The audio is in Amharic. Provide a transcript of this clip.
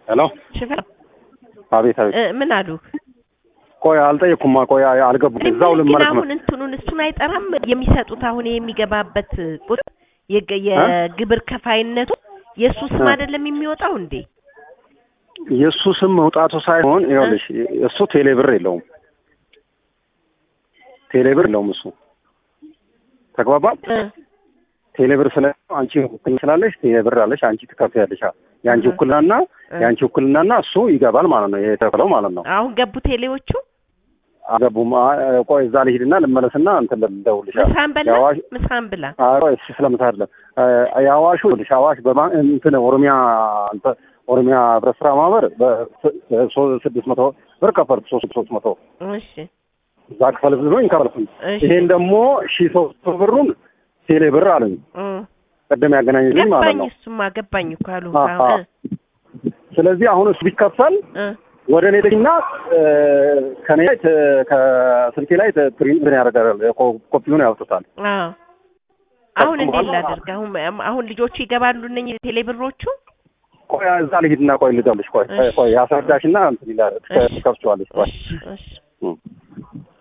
ሄሎ ሽፈራ አቤት አቤት እ፣ ምን አሉ? ቆይ አልጠየቅኩማ ቆይ አልገቡም እዛው ግን ልመለስ ነው አሁን እንትኑን እሱን አይጠራም የሚሰጡት አሁን የሚገባበት ቁጥር የገ- የግብር ከፋይነቱ የእሱ ስም እ። አይደለም የሚወጣው እንዴ? የእሱ ስም መውጣቱ ሳይሆን ይኸውልሽ እሱ ቴሌብር የለውም ቴሌብር የለውም እሱ ተግባባ እ፣ ቴሌብር ስለ አንቺ ውክልና ስላለሽ ቴሌብር አለሽ አንቺ ትከፍያለሽ የአንቺ እ። ውክልናና እ። የአንቺ ውክልናና እሱ ይገባል ማለት ነው የተከለው ማለት ነው አሁን ገቡ ቴሌዎቹ አገቡም አ- ቆይ እዛ ልሂድና ልመለስና እንትን ልደውልልሻለሁ ምሳን በላ የአዋሽ ምሳን ብላ አዎ እሱ ስለምሳ አይደለም አ- የአዋሹ ልሽ አዋሽ በማ እንትን ኦሮሚያ እንትን ኦሮሚያ ህብረት ስራ ማህበር በስድስት መቶ ብር ከፈልኩ ሶስት ሶስት መቶ እሺ እዛ ክፈል ብሎኝ ከፈልኩኝ እሺ ይሄን ደግሞ ሺ ሶስት መቶ ብሩን ቴሌ ብር አሉኝ እ፣ ቅድም ያገናኝልኝ ማለት ገባኝ ነው እሱማ ገባኝ እኮ አሉ አ- አሁን አ- ስለዚህ አሁን እሱ ቢከፈል እ፣ ወደ እኔ ልጅና ከኔ ላይ ት- ከስልኬ ላይ ት- ፕሪንት ምን ያደርጋል ኮ- ኮፒውን ያወጡታል አዎ አሁን እንዴት ላደርግ? አሁን አሁን ልጆቹ ይገባሉ እነኝህ ቴሌብሮቹ? ቆይ እዛ ልሂድና ቆይ ልደውልሽ ቆይ እሺ። ቆይ ያስረዳሽና እንትን ይላል እሺ። ትከፍቸዋለሽ ቆይ እሺ እሺ እ